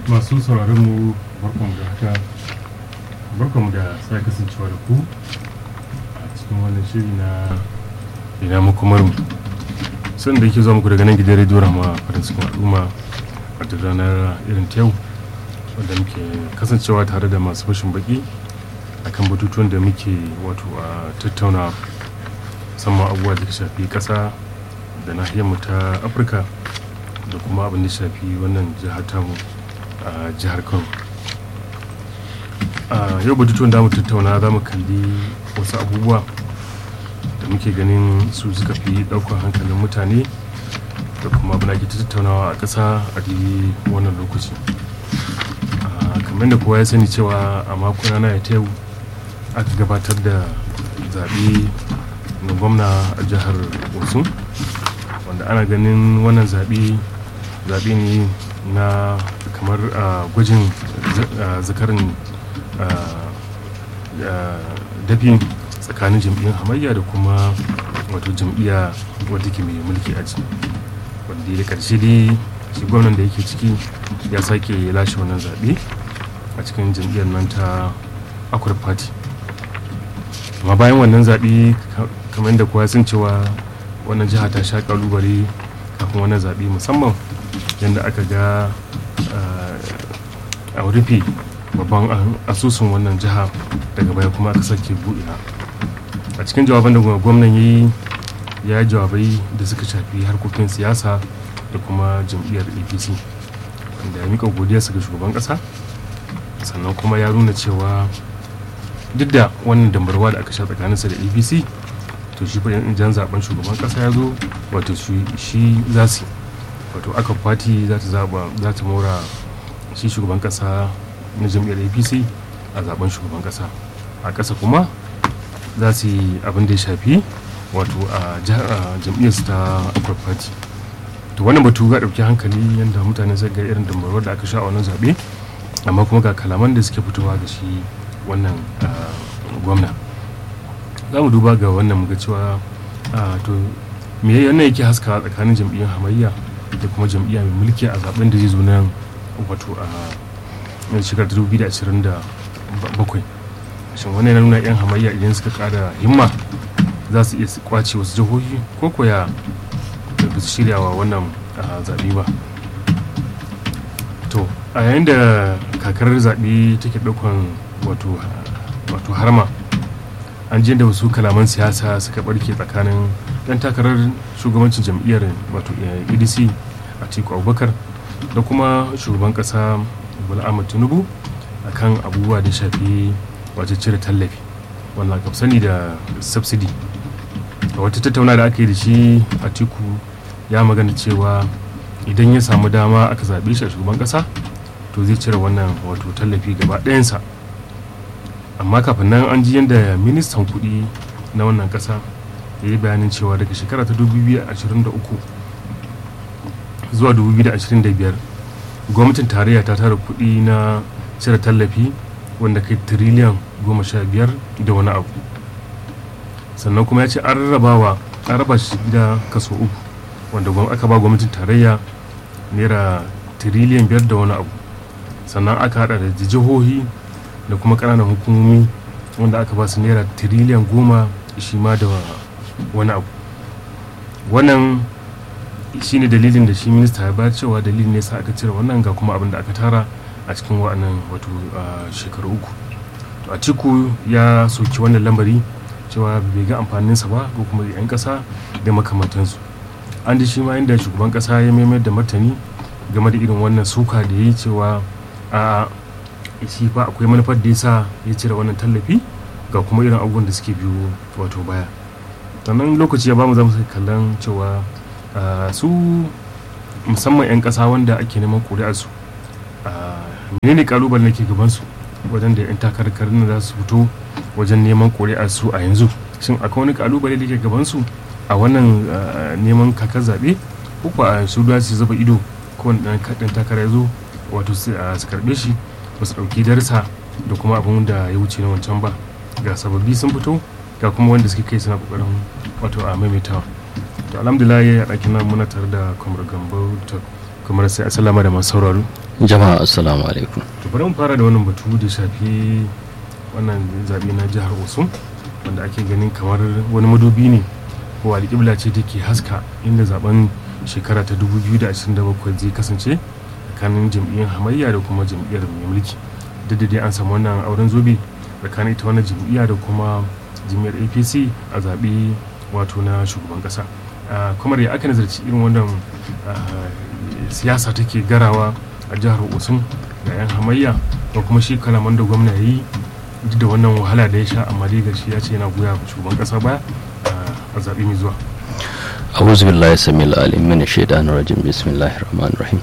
masu sauraron mu barkanmu da haka barkanmu da sai kasancewa da ku a cikin wannan shiri na ina makomar mu sun da yake zuwa muku daga nan gidan rediyo rama farin cikin al'umma a duk ranar irin ta yau wanda muke kasancewa tare da masu fashin baki akan batutuwan da muke wato a tattauna musamman abubuwa da shafi kasa da nahiyar mu ta afirka da kuma abin da shafi wannan jihar tamu a jihar kano a yau batutuwan da mu tattauna za mu kalli wasu abubuwa da muke ganin su suka fi ɗaukar hankalin mutane da kuma abin da ake tattaunawa a ƙasa a daidai wannan lokaci kamar da kowa ya sani cewa a makon rana ya ta yau aka gabatar da zaɓe na gwamna a jihar osun wanda ana ganin wannan zaɓe zaɓe ne na kamar gwajin zakarin dafin tsakanin jam'iyyar hamayya da kuma wato jam'iyya wadda ke mai mulki a ciki wanda da ƙarshe dai shi gwamnan da yake ciki ya sake lashe wannan zaɓe a cikin jam'iyyar nan ta akwai party amma bayan wannan zaɓe kamar da kowa sun cewa wannan jiha ta sha kalubale kafin wannan zaɓe musamman yadda aka ga a rufe babban asusun wannan jiha daga baya kuma aka sake buɗewa a cikin jawaban da gwamnan ya yi ya jawabai da suka shafi harkokin siyasa da kuma jam'iyyar apc wanda ya mika godiyarsa ga shugaban ƙasa sannan kuma ya nuna cewa duk da wannan dambarwa da aka sha tsakaninsa da apc to shi fa jan zaben shugaban kasa ya zo wato shi za su wato aka fati za ta zaba za ta mora shi shugaban kasa na jam'iyyar apc a zaben shugaban kasa a kasa kuma za su yi abin da ya shafi wato a jam'iyyar su ta akwai fati to wannan batu ga ɗauki hankali yadda mutane zai ga irin dambarwar da aka sha a wannan zaɓe amma kuma ga kalaman da suke fitowa da shi wannan gwamna za mu duba ga wannan muga cewa to me yana yake haska tsakanin jam'iyyar hamayya da kuma jam'iyya mai mulki a zaben da zai zo nan wato a shekarar 2027 shin wannan yana nuna yan hamayya idan suka kara himma za su iya kwace wasu jihohi ko koya da ba su shiryawa wannan zaɓe ba to a yayin da kakar zaɓe take ɗaukan wato harma an da wasu kalaman siyasa suka barke tsakanin dan takarar shugabancin jam'iyyar wato adc a tiku abubakar da kuma shugaban kasa bola ahmad tinubu akan abubuwa da shafi wato cire tallafi wannan aka sani da subsidy a wata tattauna da aka yi da shi a tiku ya magana cewa idan ya samu dama aka zaɓe shi a shugaban kasa to zai cire wannan wato tallafi gaba ɗayansa amma kafin nan an ji yadda ministan kudi na wannan kasa ya yi bayanin cewa daga shekara ta 2023 zuwa 2025 gwamnatin tarayya ta tara kudi na cire tallafi wanda kai tiriliyan 15 da wani abu sannan kuma ya ce an rarrabawa an raba shi da kaso uku wanda aka ba gwamnatin tarayya naira tiriliyan 5 da wani abu sannan aka hada da jihohi da kuma ƙananan hukumomi wanda aka ba su naira tiriliyan goma shi ma da wani abu wannan shi ne dalilin da shi minista ya bayar cewa dalilin ne sa aka cire wannan ga kuma abin da aka tara a cikin wa'annan wato shekaru uku to a ciku ya soki wannan lambari cewa bai ga amfaninsa ba ko kuma 'yan ƙasa da makamantansu an ji shi ma inda shugaban ƙasa ya maimayar da martani game da irin wannan suka da ya yi cewa a shi fa akwai manufar da ya sa ya cire wannan tallafi ga kuma irin abubuwan da suke biyo wato baya sannan lokaci ya bamu zamu kallon cewa su musamman 'yan ƙasa wanda ake neman ƙuri'arsu menene kalubalen da ke gabansu wajen da 'yan takarkarin za su fito wajen neman ƙuri'arsu a yanzu shin akwai wani kalubale da ke gabansu a wannan neman kakar zaɓe ko a su su zuba ido ko wani ɗan takara ya zo wato su karɓe shi ba su ɗauki darsa da kuma abin da ya wuce na wancan ba ga sababbi sun fito ga kuma wanda suke kai suna kokarin wato a maimaitawa to alhamdulillah ya ɗakin nan muna tare da kwamar gambo kamar sai a salama da masu sauraro jama'a assalamu alaikum to bari mu fara da wannan batu da shafi wannan zaɓe na jihar osun wanda ake ganin kamar wani madubi ne ko alƙibla ce take haska inda zaben shekara ta 2027 zai kasance tsakanin jam'iyyar hamayya da kuma jam'iyyar mai mulki duk da dai an samu wannan auren zobe tsakanin ita wannan jam'iyya da kuma jam'iyyar apc a zaɓe wato na shugaban ƙasa kamar ya aka nazarci irin wannan siyasa take garawa a jihar osun da 'yan hamayya da kuma shi kalaman da gwamna ya yi duk da wannan wahala da ya sha amma dai gashi ya ce yana goya shugaban ƙasa baya a zaɓe mai zuwa a'udhu billahi samil alim min shaitanir rajim bismillahir rahmanir rahim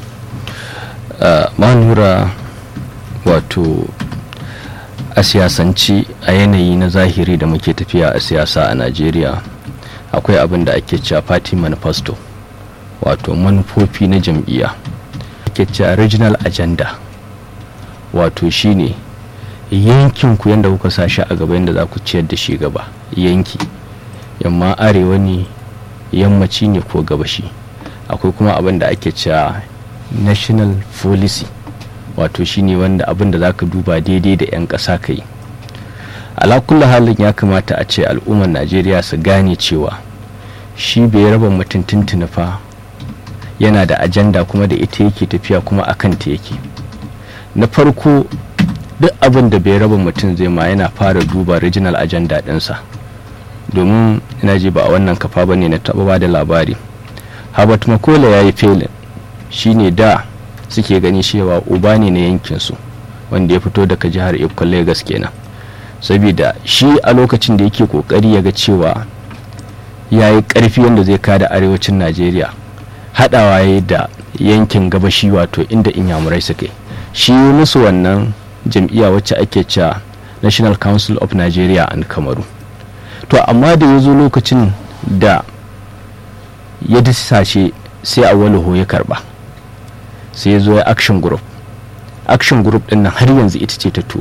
manura wato a siyasanci a yanayi na zahiri da muke tafiya a siyasa a najeriya akwai abin da ake cewa party manifesto wato manufofi na jam'iyya ake cewa regional agenda wato shine yankin ku yadda kuka sa shi a gaba yadda za ku ciyar da shi gaba yanki yamma arewa ne yammaci ne ko gabashi akwai kuma abin da ake cewa national policy wato shine wanda abin da zaka duba daidai da 'yan ƙasa ka yi alakulla halin ya kamata a ce al'ummar najeriya su gane cewa shi bai raba mutum tuntuni fa yana da ajanda kuma da ita yake tafiya kuma akan ta yake na farko duk abin da bai raba mutum zai ma yana fara duba regional agenda ɗinsa domin ina ji ba a wannan kafa ba ne na taɓa ba da labari habat makola ya yi felin shine da suke gani cewa uba ne na yankinsu wanda ya fito daga jihar iko lagos kenan saboda shi a lokacin da yake kokari ya ga cewa ya yi karfi yadda zai kada arewacin najeriya haɗawa ya da yankin gabashi wato inda inyamurai suke shi musu wannan jam'iyya wacce ake cewa national council of nigeria and kamaru to amma da ya zo lokacin da ya disashe sai a walaho ya karba sai ya zo ya action group action group din nan har yanzu ita ce ta to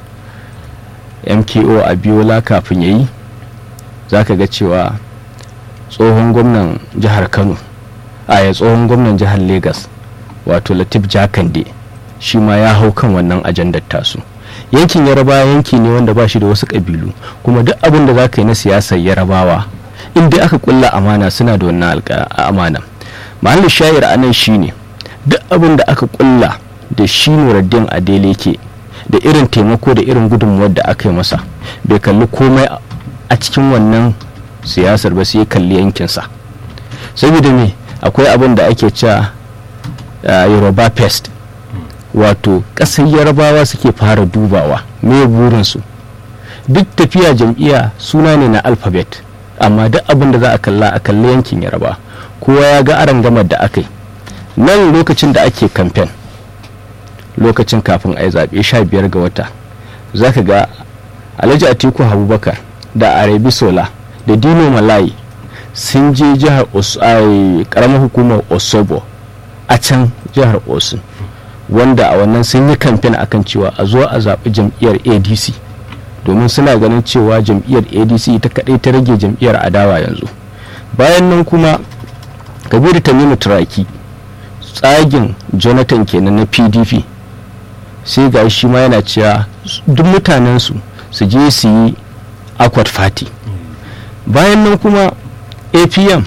mko a biyola kafin ya yi za ka ga cewa tsohon gwamnan jihar kano a ya tsohon gwamnan jihar lagos wato latif jakande shi ma ya hau kan wannan ajandar tasu yankin yarabawa yanki ne wanda ba shi da wasu ƙabilu kuma duk abin da za ka yi na siyasar yarabawa inda aka kulla amana suna da wannan amana mahallin shayar a nan shine duk abin da aka kulla da shi nuraddin adele ke da irin taimako da irin gudunmuwar da aka yi masa bai kalli komai a cikin wannan siyasar ba sai kalli yankinsa saboda me akwai abin da ake cewa yoruba pest wato ƙasar yarabawa suke fara dubawa me burinsu duk tafiya jam'iyya suna ne na alphabet amma duk abin da za a kalla a kalli yankin yaraba kowa ya ga aron gamar da aka yi nan lokacin da ake kamfen lokacin kafin a yi zaɓe sha biyar ga wata za ka ga alhaji atiku abubakar da arabi sola da dino malayi sun je jihar karamar hukumar osobo a can jihar osun wanda a wannan sun yi kamfen akan cewa a zo a zaɓi jam'iyyar adc domin suna ganin cewa jam'iyyar adc ta kaɗai ta rage jam'iyyar adawa yanzu bayan nan kuma kabiru tamimu turaki tsagin jonathan kenan na pdp sai ga shi ma yana cewa duk mutanensu su je su yi akwat fati bayan nan kuma apm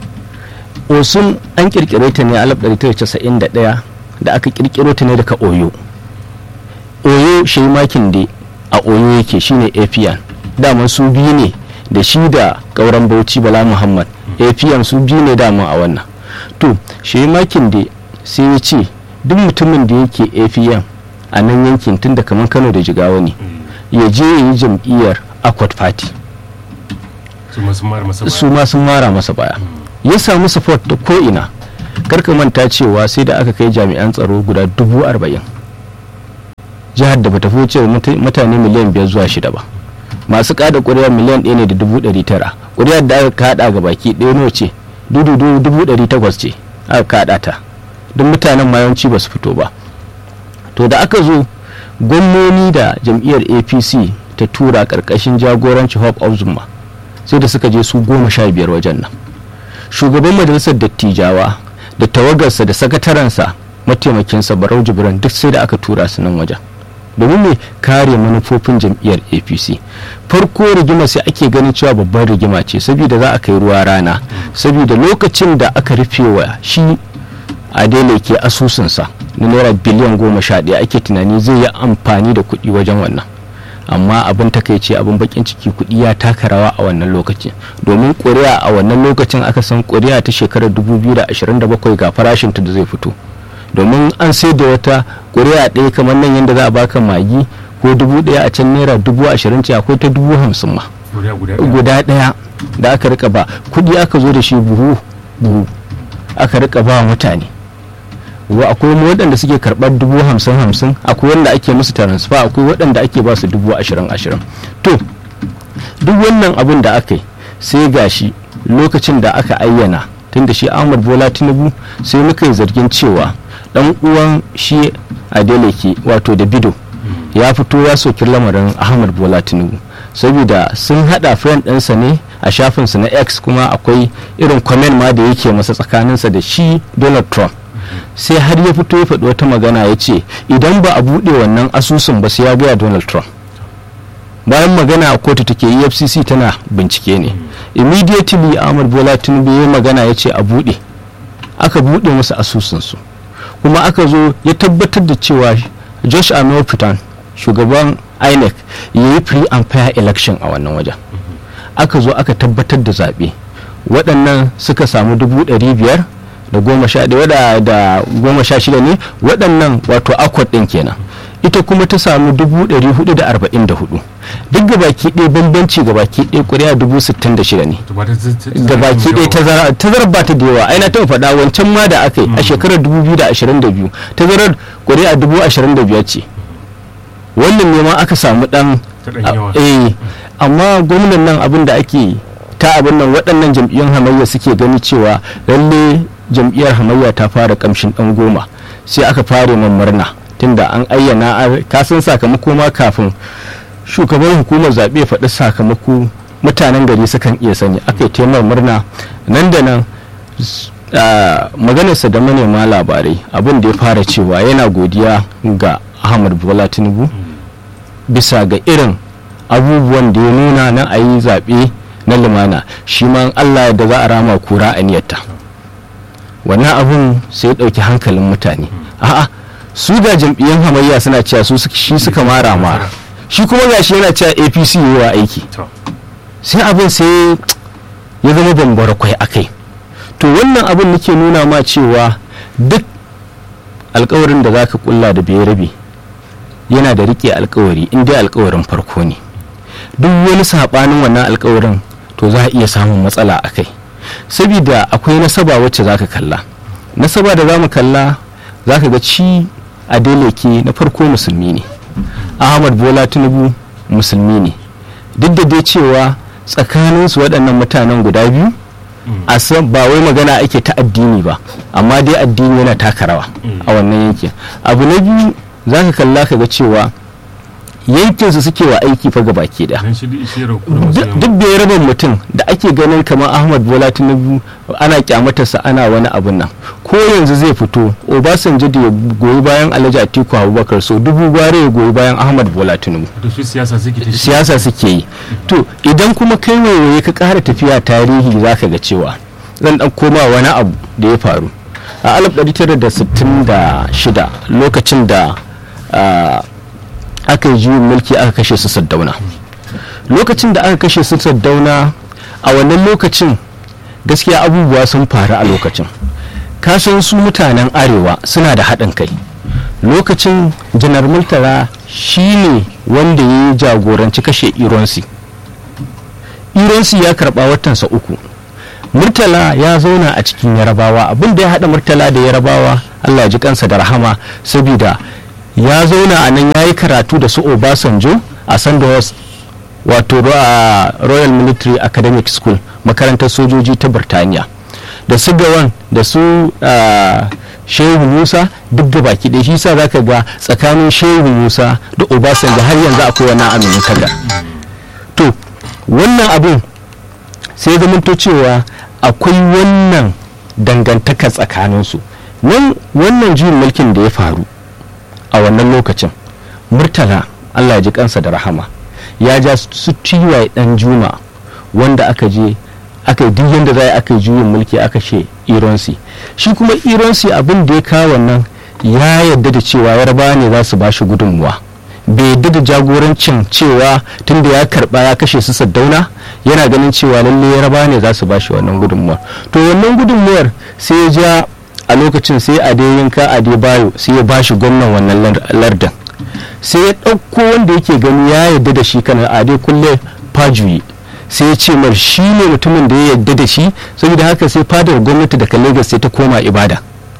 osun an kirkire ta ne a 1991 da aka kirkiro ta ne daga oyo oyo shi makin da a oyo yake shine apm dama su biyu ne da shi da kauran bauchi bala muhammad apm su biyu ne dama a wannan to shi makin da sai ya ce duk mutumin da yake apm a nan yankin tun da kamar kano da jigawa ne ya je ya yi jam'iyyar akwat party su ma sun mara masa baya ya samu support da ko'ina karka manta cewa sai da aka kai jami'an tsaro guda dubu arba'in jihar da bata fice mutane miliyan biyar zuwa shida ba masu kada kuri'a miliyan ɗaya ne da dubu ɗari tara kuri'ar da aka kada ga baki ɗaya nawa ce dudu dubu ɗari takwas ce aka kada ta duk mutanen ma yawanci ba su fito ba to da aka zo gwamnoni da jam'iyyar apc ta tura karkashin jagoranci hope of zuma sai da suka je su goma sha biyar wajen nan shugaban majalisar dattijawa da tawagarsa da sakatarensa mataimakinsa barau jibran duk sai da aka tura su nan wajen domin me kare manufofin jam'iyyar apc farko rigima sai ake ganin cewa babban rigima ce saboda za a kai ruwa rana saboda lokacin da aka rufe wa shi adele ke asusunsa na naira biliyan goma sha ɗaya ake tunani zai yi amfani da kuɗi wajen wannan amma abin takaice abin bakin ciki kuɗi ya taka rawa a wannan lokacin domin ƙuri'a a wannan lokacin aka san ƙuri'a ta shekarar 2027 ga farashinta da zai fito domin an sai da wata ƙuri'a ɗaya kamar nan yadda za a baka magi ko dubu ɗaya a can naira dubu ashirin ce akwai ta dubu hamsin ma guda ɗaya da aka rika ba kuɗi aka zo da shi buhu buhu aka rika ba mutane wa akwai waɗanda suke karɓar dubu hamsin hamsin akwai wanda ake musu transfer akwai waɗanda ake ba su dubu ashirin ashirin to duk wannan abin da aka yi sai gashi lokacin da aka ayyana tunda shi ahmad bola tinubu sai muka yi zargin cewa dan uwan shi adeleke wato da bido ya fito ya soki lamarin ahmad bola tinubu saboda sun hada friend ɗinsa ne a shafinsa na x kuma akwai irin comment ma da yake masa tsakaninsa da shi donald trump sai har ya fito ya faɗi wata magana ya ce idan ba a buɗe wannan asusun ba sai ya gaya donald trump bayan magana a kotu take efcc tana bincike ne immediately ahmad bola tinubu ya magana ya ce a buɗe aka buɗe masa asusunsu kuma aka zo ya tabbatar da cewa josh amopitan shugaban inec ya yi free and fair election a wannan wajen aka zo aka tabbatar da zaɓe waɗannan suka samu dubu ɗari biyar da goma sha ɗaya da goma sha shida ne waɗannan wato akwat ɗin kenan ita kuma ta samu dubu ɗari hudu da arba'in da hudu duk gabaki ɗaya bambanci gabaki ɗaya ƙuri'a dubu sittin da shida ne gabaki ɗaya tazara tazarar ba ta da yawa ai na taɓa faɗa wancan ma da aka yi a shekarar dubu biyu da ashirin da biyu tazarar ƙuri'a dubu ashirin da biyar ce wannan ne ma aka samu ɗan eh amma gwamnan nan abin da ake ta abin nan waɗannan jam'iyyun hamayya suke gani cewa lalle jam'iyyar hamayya ta fara kamshin ɗan goma sai aka fara man murna tunda an ayyana kasan sakamako ma kafin shugaban hukumar zaɓe faɗi sakamako mutanen gari sukan iya sani aka yi taimar murna nan da nan maganarsa da manema labarai abin da ya fara cewa yana godiya ga ahmad bola tinubu bisa ga irin abubuwan da ya nuna na a yi zaɓe na lumana shi ma allah da za a rama kura a niyyarta wannan abun sai ya ɗauki hankalin mutane a'a su ga jam'iyyar hamayya suna cewa su shi suka mara mara shi kuma gashi yana cewa apc yi wa aiki sai abin sai ya zama bambara kwai akai to wannan abin nake nuna ma cewa duk alkawarin da zaka kulla da bai rabe yana da rike alkawari in dai alkawarin farko ne duk wani sabanin wannan alkawarin to za a iya samun matsala a kai saboda akwai nasaba wacce zaka kalla nasaba da za mu kalla zaka ga ci a ke na farko musulmi ne ahmad bola tinubu musulmi ne duk da dai cewa tsakaninsu waɗannan mutanen guda biyu a san ba wai magana ake ta addini ba amma dai addini yana taka rawa a wannan yankin abu na biyu za ka kalla ka ga cewa yankinsu suke wa aiki fa baki da duk da ya raba mutum da ake ganin kamar ahmad bola tinubu ana kyamatarsa ana wani abun nan ko yanzu zai fito obasanjo da ya goyi bayan alhaji atiku abubakar so dubu gware ya goyi bayan ahmad bola tinubu siyasa suke yi to idan kuma kai waiwaye ka kara tafiya tarihi zaka ga cewa zan dan koma wani abu da ya faru a 1966 lokacin da aka yi juyin mulki aka kashe su saddauna lokacin da aka kashe su saddauna a wannan lokacin gaskiya abubuwa sun faru a lokacin kasan su mutanen arewa suna da haɗin kai lokacin janar murtala shine wanda ya yi jagoranci kashe ironsi ironsi ya karɓa watansa uku murtala ya zauna a cikin yarabawa abin da ya haɗa murtala da yarabawa allah ji kansa da rahama saboda ya zauna a nan ya yi karatu da su obasanjo a sandhurst wato a royal military academic school makarantar sojoji ta birtaniya da su gawan da su shehu musa duk da baki ɗaya shi sa za ka ga tsakanin shehu musa da obasanjo har yanzu akwai wannan aminin kaga to wannan abun sai zamanto cewa akwai wannan dangantaka tsakaninsu nan wannan juyin mulkin da ya faru a wannan lokacin murtala allah ya ji kansa da rahama ya ja su tiwaye dan juma wanda aka je aka yi duk yadda za aka yi juyin mulki aka ce ironsi shi kuma ironsi abin da ya kawo wannan ya yarda da cewa yarbawa ne za su ba shi gudunmuwa bai yarda da jagorancin cewa tunda ya karba ya kashe su saddauna yana ganin cewa lalle yarbawa ne za su ba shi wannan gudunmuwar to wannan gudunmuwar sai ya ja a lokacin sai adeyinka adebayo sai ya ba shi gwamnan wannan lardin sai ya ɗauko wanda yake gani ya yarda da shi kana ade kulle fajuyi sai ya ce mar shi ne mutumin da ya yarda da shi saboda haka sai fadar gwamnati daga lagos sai ta koma ibada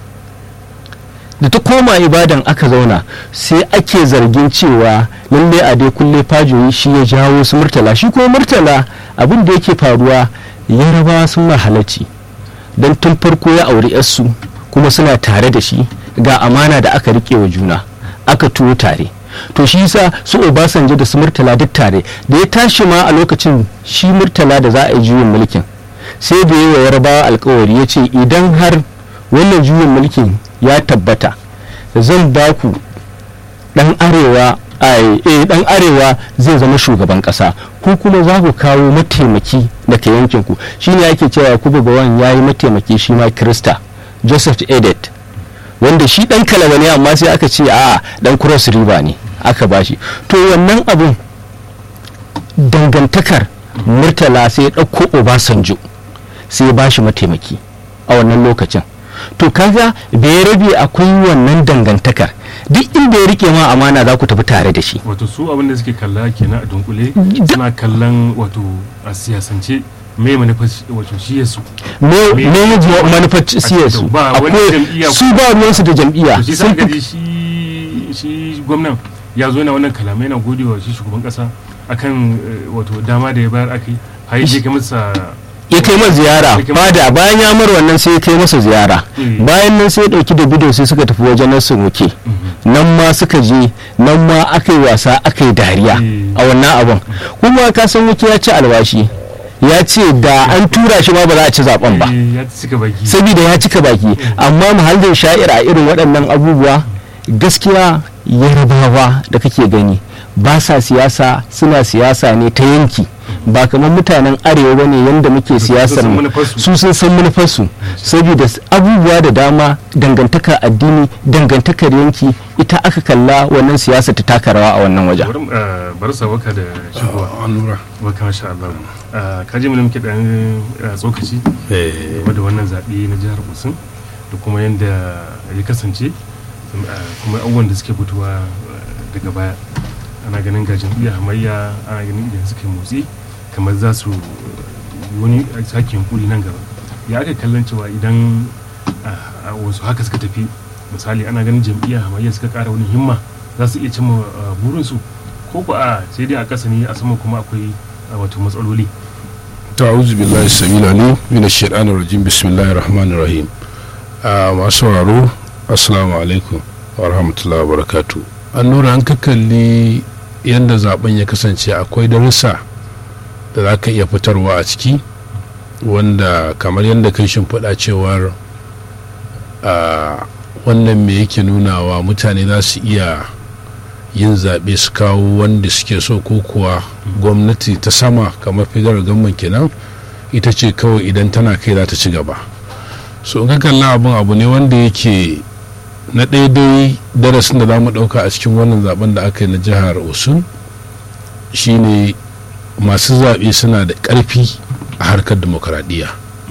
da ta koma ibadan aka zauna sai ake zargin cewa lalle a dai kulle fajoyi shi ya jawo su murtala shi kuma murtala abin da yake faruwa yarabawa sun mahalarci don tun farko ya auri yarsu kuma suna tare da shi ga amana da aka rike wa juna aka tuwo tare to shi yasa su obasanjo da su murtala duk tare da ya tashi ma a lokacin shi murtala da za a yi juyin mulkin sai da yi wa yarabawa alkawari ya ce idan har wannan juyin mulkin ya tabbata zan ba ku dan arewa eh dan arewa zai zama shugaban kasa ku kuma za ku kawo mataimaki daga yankin ku shine ake cewa kuba gawan yayi mataimaki shi ma krista joseph edet wanda shi dan kalaba ne amma sai aka ce a dan cross river ne aka bashi to wannan abun dangantakar murtala sai ya ɗauko obasanjo sai ya bashi mataimaki a wannan lokacin to kaga bai rabe akwai wannan dangantakar duk inda ya rike ma amana za ku tafi tare da shi wato su abin da suke kalla kenan a dunkule suna kallon wato a siyasance me manufar wato shi yasu me me manufar siyarsu akwai su ba ruwansu da jam'iyya shi sa gaji shi shi gwamnan ya zo yana wannan kalamai na godewa shi shugaban kasa akan wato dama da ya bayar aka yi har ya kai masa ya kai masa ziyara fada bayan ya mar wannan sai ya kai masa ziyara bayan nan sai ya dauki da bidiyo sai suka tafi wajen nasu wuke nan ma suka je nan ma aka yi wasa aka yi dariya a wannan abun kuma ka san wuke ya ci albashi ya ce da an tura shi ma ba za a ci zaben ba saboda ya cika baki amma muhallin sha'ir a irin waɗannan abubuwa gaskiya yarabawa da kake gani ba sa siyasa suna siyasa ne ta yanki ba kamar mutanen arewa ba ne yadda muke siyasar su sun san manufarsu saboda abubuwa da dama dangantaka addini dangantakar yanki ita aka kalla wannan siyasa ta taka rawa a wannan wajen bar sa waka da shigowa waka masha Allah ka ji mu muke dan tsokaci game da wannan zaɓe na jihar Osun da kuma yadda ya kasance kuma abubuwan da suke fitowa daga baya ana ganin ga jam'iyyar hamayya ana ganin idan suka motsi kamar za su wani sake yunkuri nan gaba ya aka kallon cewa idan wasu haka suka tafi misali ana ganin jam'iyyar hamayya suka kara wani himma za su iya cimma burinsu ko ko a sai dai a ƙasa ne a sama kuma akwai wato matsaloli ta'awuzu billahi samila ne min ash-shaytanir rajim bismillahir rahmanir rahim masu sauraro assalamu alaikum wa rahmatullahi wa barakatuh an nura an ka kalli yadda zaben ya kasance akwai darussa da za ka iya fitarwa a ciki wanda kamar yadda kai shimfiɗa cewar wannan me yake nunawa mutane za su iya yin zaɓe su kawo wanda suke so ko kuwa gwamnati ta sama kamar federal government kenan ita ce kawai idan tana kai za ta ci gaba so in ka kalla abin abu ne wanda yake na daidai darasin da za mu ɗauka a cikin wannan zaben da aka yi na jihar osun shine masu zaɓe suna da ƙarfi a harkar demokuraɗiyya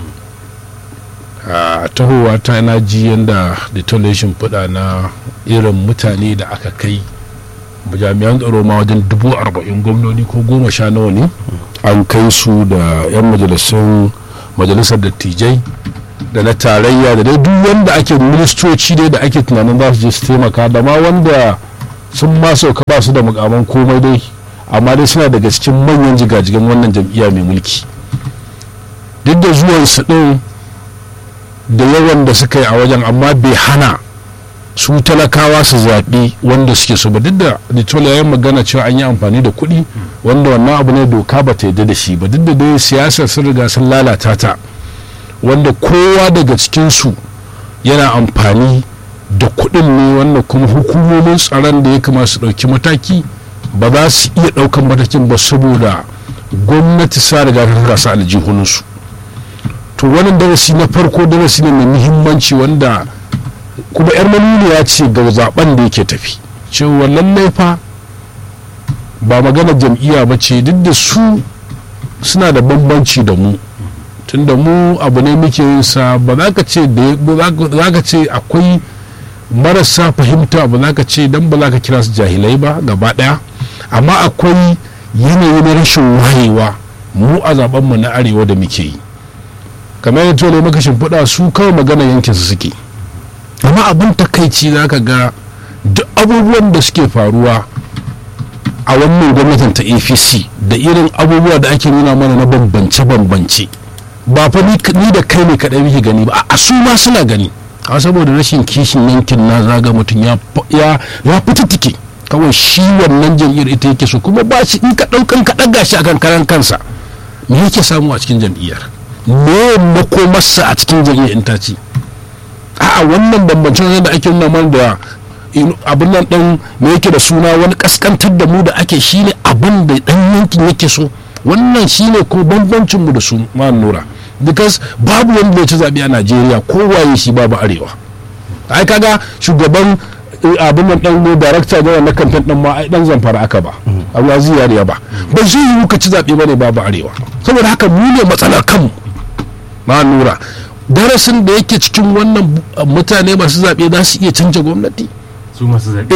a tahowa ta na ji yadda detonation fuda na irin mutane da aka kai jami'an tsaro ma wajen dubu arba'in gwamnoni ko goma sha nawa ne an kai su da 'yan majalisun majalisar dattijai da na tarayya da dai duk wanda ake ministoci dai da ake tunanin za su je su taimaka da ma wanda sun ma sauka ba su da mukaman komai dai amma dai suna daga cikin manyan jigajigan wannan jam'iyya mai mulki duk da zuwan su din da yawan da suka yi a wajen amma bai hana su talakawa su zaɓi wanda suke so ba duk da littola ya yi magana cewa an yi amfani da kuɗi wanda wannan abu ne doka ba ta yarda da shi ba duk da dai siyasar sun riga sun lalata ta wanda kowa daga cikinsu yana amfani da kuɗin ne wanda kuma hukumomin tsaron da ya kamata su ɗauki mataki ba za su iya ɗaukan matakin ba saboda gwamnati sa riga ta tura su aljihunansu to wannan darasi na farko darasi ne mai muhimmanci wanda kuma yar manuniya ce ga zaben da yake tafi cewa lallai fa ba magana jam'iyya ba ce duk da su suna da bambanci da mu tunda mu abu ne muke yin sa ba za ka ce da za ka ce akwai marasa fahimta ba za ka ce dan ba za ka kira su jahilai ba gaba daya amma akwai yanayi na rashin wayewa mu a zaben mu na arewa da muke yi kamar yadda tole maka shimfiɗa su kawai magana yankin su suke amma abin takaici za ka ga duk abubuwan da suke faruwa a wannan gwamnatin ta apc da irin abubuwa da ake nuna mana na bambance-bambance ba fa ni da kai ne kaɗai muke gani ba a su ma suna gani a saboda rashin kishin yankin na zaga mutum ya ya fitattike kawai shi wannan jam'iyyar ita yake so kuma ba shi in ka ɗaukan ka ɗaga shi akan karan kansa me yake samu a cikin jam'iyyar me makomarsa a cikin jam'iyyar in ta ci a'a wannan bambancin da ake nuna mana da abin nan ɗan me yake da suna wani kaskantar da mu da ake shine abin da ɗan yankin yake so wannan shine ko bambancin mu da su ma nura because babu wanda ya ci zaɓe a najeriya kowaye shi babu arewa ai kaga shugaban abin nan ɗan darakta da na kamfen ɗin ma ai ɗan zamfara aka ba abu ya ba ba zai yi ka ci zaɓe ba ne babu arewa saboda haka mu ne matsalar kanmu ma nura darasin da yake cikin wannan mutane masu zaɓe za su iya canja gwamnati su masu zaɓe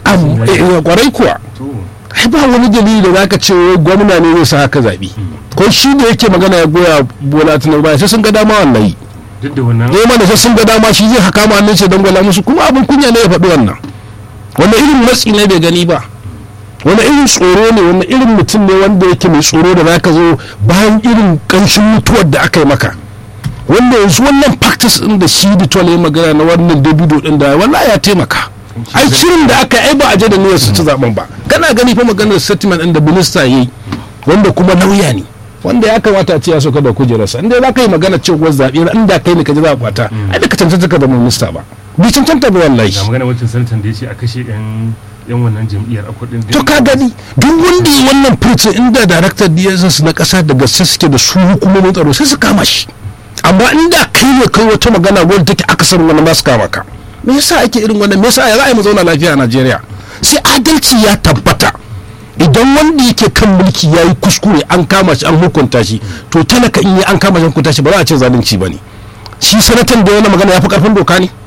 eh kwarai kuwa ai ba wani dalili da zaka ce gwamna ne zai sa haka zaɓi ko shi da yake magana ya goya bola tunan baya sai sun ga dama wallahi duk da wannan ne mana sai sun ga dama shi zai haka ma nan ce don gwala musu kuma abin kunya ne ya faɗi wannan wanda irin matsi ne bai gani ba wani irin tsoro ne wani irin mutum ne wanda yake mai tsoro da zaka zo bayan irin ƙanshin mutuwar da aka yi maka wanda yanzu wannan practice din da shi da ya magana na wannan dabido din da wallahi ya taimaka ai shirin da aka ai ba a je da niyyar su ci zaben ba kana gani fa maganar settlement din da minista yayi wanda kuma lauya ne wanda ya kamata a ce ya soka da kujerarsa inda za ka yi magana cewa zaɓe inda kai ne ka ji za a kwata ai da ka cancanta ka zama minista ba bi cancanta ba wallahi ga magana wancan sanatan da ya ce a kashe yan yan wannan jam'iyyar a kudin to ka gani duk wanda yi wannan furcin inda daraktar DSS na kasa da gaske suke da su hukumomin tsaro sai su kama shi amma inda kai ne kai wata magana wadda take akasar wani ba su kama ka me yasa ake irin wannan me yasa ya za a yi mu zauna lafiya a Najeriya sai adalci ya tabbata idan wanda yake kan mulki ya yi kuskure an kama shi an hukunta shi to talaka in yi an kama shi hukunta shi ba za a ce zalunci ba ne shi sanatan da wani magana ya fi karfin doka ne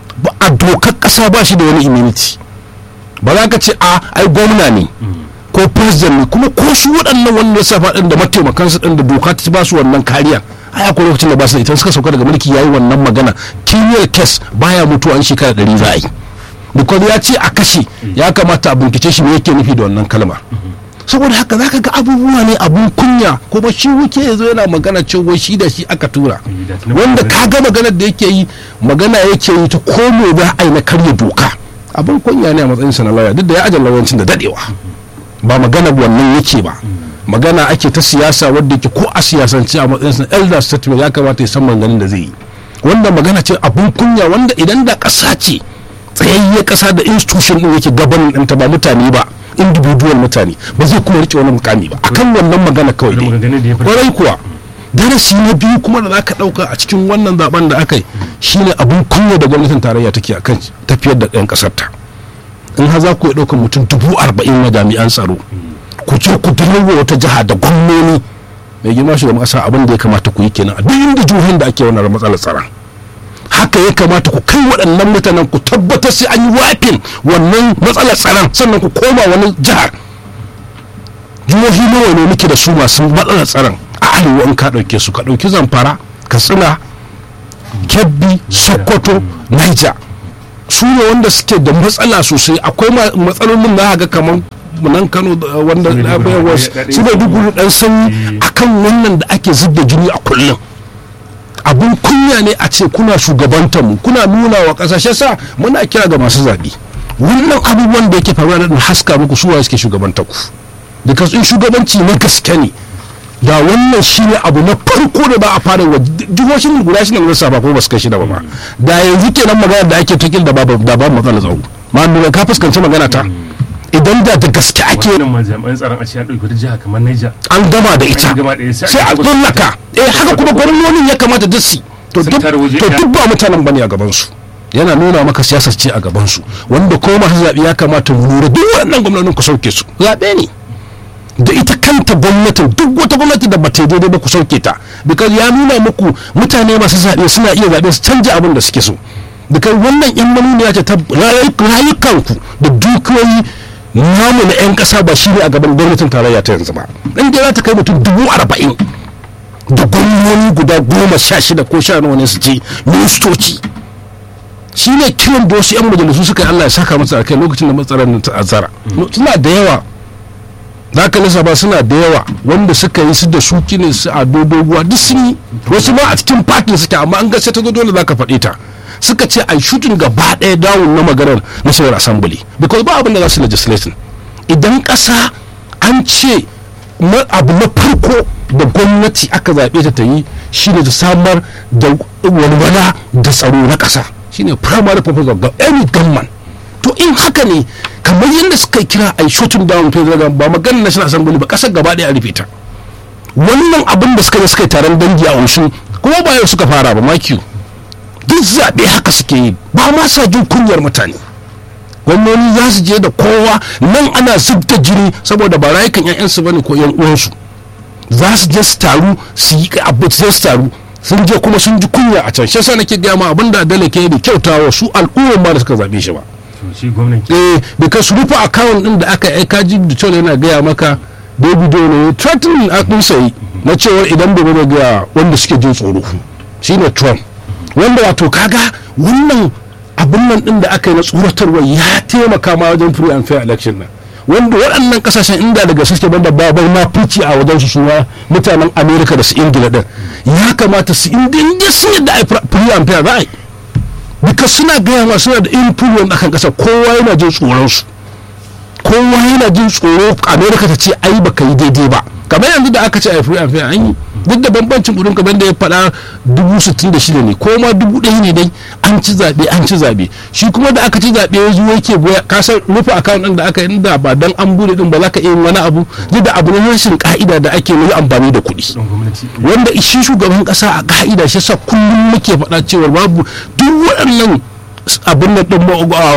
a dokar kasa ba shi da wani immunity ba za ka ce a ai gwamna ne ko president ne kuma ko su waɗannan wanda ya safa ɗin da mataimakansu ɗin da doka ta ba su wannan kariya ai akwai lokacin da ba su da ita suka sauka daga mulki yayi wannan magana criminal case baya mutuwa an shekara ɗari za a yi because ya ce a kashe ya kamata a bincike shi me yake nufi da wannan kalma saboda haka zaka ga abubuwa ne abun kunya kuma shi wuke yazo yana magana cewa shi da shi aka tura wanda ka ga maganar da yake yi magana yake yi ta komo za a yi na karya doka abun kunya ne a matsayin sa na lauya duk da ya ajin lauyancin da dadewa ba magana wannan yake ba magana ake ta siyasa wadda yake ko a siyasance a matsayin sa elder statement ya kamata ya san maganin da zai yi wanda magana ce abun kunya wanda idan da ƙasa ce tsayayyar ƙasa da institution ɗin yake gabanin ɗinta ba mutane ba individual mutane ba zai kuma rike wani mukami ba akan wannan magana kawai dai kwarai kuwa darasi na biyu kuma da zaka ɗauka a cikin wannan zaben da aka yi shine abun kunya da gwamnatin tarayya take akan tafiyar da ɗan ƙasar ta in har za ku iya ɗaukar mutum dubu arba'in na jami'an tsaro ku je ku dirwa wata jiha da gwamnoni mai girma shugaban ƙasa abin da ya kamata ku yi kenan a duk inda jihohin da ake wannan matsalar tsaron haka ya kamata ku kai waɗannan mutanen ku tabbatar sai an yi wafin wannan matsalar tsaron sannan ku koma wani jihar jihohi nawa ne muke da su masu matsalar tsaron a arewa in ka ɗauke su ka ɗauki zamfara katsina kebbi sokoto niger su ne wanda suke da matsala sosai akwai matsalolin na ga kamar nan kano wanda su da duk dan sanyi akan wannan da ake zubda jini a kullum abun kunya ne a ce kuna shugabantar mu kuna nuna wa kasashe sa muna kira ga masu zaɓe wannan abubuwan da yake faruwa da haska muku suwa suke shugabantar ku because in shugabanci na gaske ne da wannan shi ne abu na farko da ba a fara wa jihohin guda shi ne na ba ko ba su kai shida ba ma da yanzu kenan magana da ake tukil da babu da babu matsala tsaro ma nuna ka fuskanci magana ta idan da da gaske ake wannan ma jami'an tsaron a ce an ɗauki wata jiha kamar Niger an gama da ita An gama da ita, sai sai a a gaba- tsallaka eh haka kuma gwamnonin ya kamata duk su to Sun duk tare waje to ɗaya. duk ba mutanen bane a gaban su yana nuna maka siyasar ce a gaban su wanda ko masu zaɓe ya kamata mu lura duk waɗannan gwamnonin ku sauke su zaɓe ne da ita kanta gwamnatin duk wata gwamnati da bata yi daidai ba ku sauke ta because ya nuna muku mutane masu zaɓe suna iya zaɓe su canja abin da suke so because wannan yan manuniya ce ta rayu- rayukanku da dukiyoyi namu na 'yan ƙasa ba shi ne a gaban gwamnatin tarayya ta yanzu ba in dai za ta kai mutum dubu arba'in da gwamnoni guda goma sha shida ko sha nawa ne su ce ministoci shi ne kiran da wasu 'yan majalisu suka yi Allah ya saka masa a kai lokacin da matsalar nan ta azara suna da yawa za ka nisa ba suna da yawa wanda suka yi su da su ne su a dodoguwa duk sun yi wasu ma a cikin fatin suke amma an gaske ta zo dole za ka faɗe ta suka ce a shooting gaba ɗaya dawun na maganar national assembly because ba abin da za su legislating idan ƙasa an ce ma- abu na farko da gwamnati aka zaɓe ta ta yi shine ta samar da walwala da tsaro na ƙasa shine primary purpose of gov- any government to in haka ne kamar yadda suka kira a shooting down federal government ba maganar national assembly ba ƙasar gaba ɗaya a rufe ta wannan abin da suka yi suka yi taron dangi a wasu kuma ba yau suka fara ba makiyu duk zaɓe haka suke yi ba ma sa jin kunyar mutane gwamnoni za su je da kowa nan ana zub da jini saboda ba rayukan 'ya'yansu bane ko 'yan uwansu za su je su taru su yi abu sai su taru sun je kuma sun ji kunya a can shi yasa nake gaya ma abin da adala ke da kyautawa su al'ummar ma da suka zaɓe shi ba to shi gwamnan ke eh because su rufe account din da aka aika ji da cewa yana gaya maka david ne threatening a din sai na cewa idan bai bai ga wanda suke jin tsoro shine trump wanda wato kaga wannan abin nan din da aka yi na tsoratarwa ya taimaka ma wajen free and fair election nan wanda waɗannan kasashen inda daga suke banda babar ma fici a wajen su suma mutanen america da su ingila din ya kamata su inda inda sun yadda a yi free and fair za a yi because suna gaya ma suna da influence akan kasa kowa yana jin tsoron su kowa yana jin tsoro america ta ce ai baka yi daidai ba kamar yanzu da aka ce a free and fair an yi duk da bambancin kudin kamar da ya faɗa dubu sittin da shida ne ko ma dubu ɗaya ne dai an ci zaɓe an ci zaɓe shi kuma da aka ci zaɓe ya zo yake goya kasar rufe account ɗin da aka yi da ba dan an bude ɗin ba za ka iya yin wani abu duk da abu na rashin ka'ida da ake yi amfani da kuɗi don gwamnati wanda shi shugaban kasa a ka'ida shi sa kullum muke faɗa cewa babu duk waɗannan abin nan din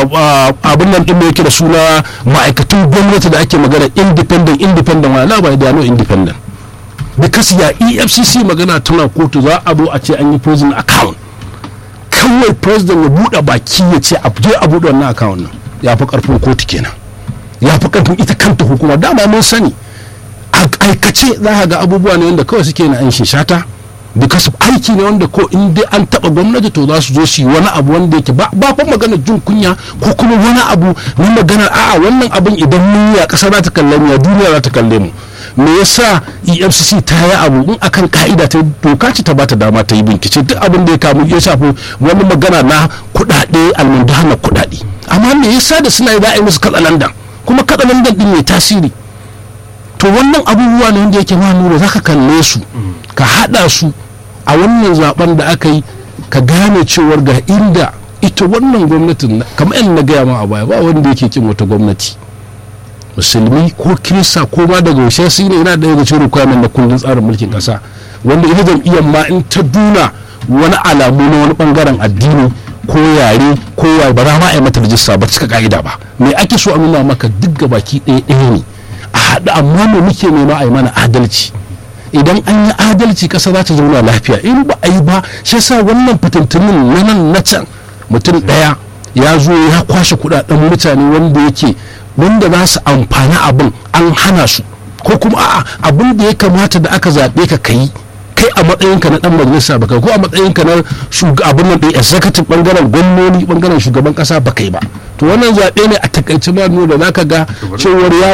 abin nan din yake da suna ma'aikatan gwamnati da ake magana independent independent wala la ba da no independent because ya EFCC magana tana kotu za a zo a ce an yi prison account kawai president ya buɗe baki ya ce a je a buɗe wannan account nan ya fi karfin kotu kenan ya fi karfin ita kanta hukuma dama mun sani a aikace za ka ga abubuwa ne wanda kawai suke na an shata because aiki ne wanda ko in dai an taba gwamnati to za su zo su yi wani abu wanda yake ba ba fa magana jin kunya ko kuma wani abu na magana a'a wannan abin idan mun yi a ƙasa za ta kalle mu ya duniya za ta kalle mu me yasa EFCC ta yi abu in akan ka'ida ta doka ce ta bata dama ta yi bincike duk abin da ya kamu ya shafi wani magana na kuɗaɗe almundahana kuɗaɗe amma me yasa da suna yi za a yi musu katsalandan kuma katsalandan din ne tasiri to wannan abubuwa ne wanda yake ma nura za ka kalle su ka haɗa su a wannan zaben da aka yi ka gane cewar ga inda ita wannan gwamnatin kamar yadda na gaya ma a baya ba wanda yake kin wata gwamnati musulmi ko kirista ko ma daga yaushe su ne yana daga cikin requirement na kundin tsarin mulkin kasa wanda ita jam'iyyar ma in ta duna wani alamu na wani bangaren addini ko yare ko waye ba za ma a yi mata rajista ba cika ka'ida ba me ake so a nuna maka duk gabaki ɗaya ɗaya ne a haɗu amma me muke nema a yi mana adalci idan an yi adalci ƙasa za ta zauna lafiya in ba a yi ba shi yasa wannan fitintunin na nan na can mutum ɗaya ya zo ya kwashe kuɗaɗen mutane wanda yake wanda za su amfani abin an hana su ko kuma a'a abin da ya kamata da aka zaɓe ka kai kai a matsayinka na dan majalisa baka ko a matsayinka na shugaban nan ɗin executive bangaren gwamnoni bangaren shugaban kasa baka yi ba to wannan zaɓe ne a takaice ma nuna da zaka ga cewar ya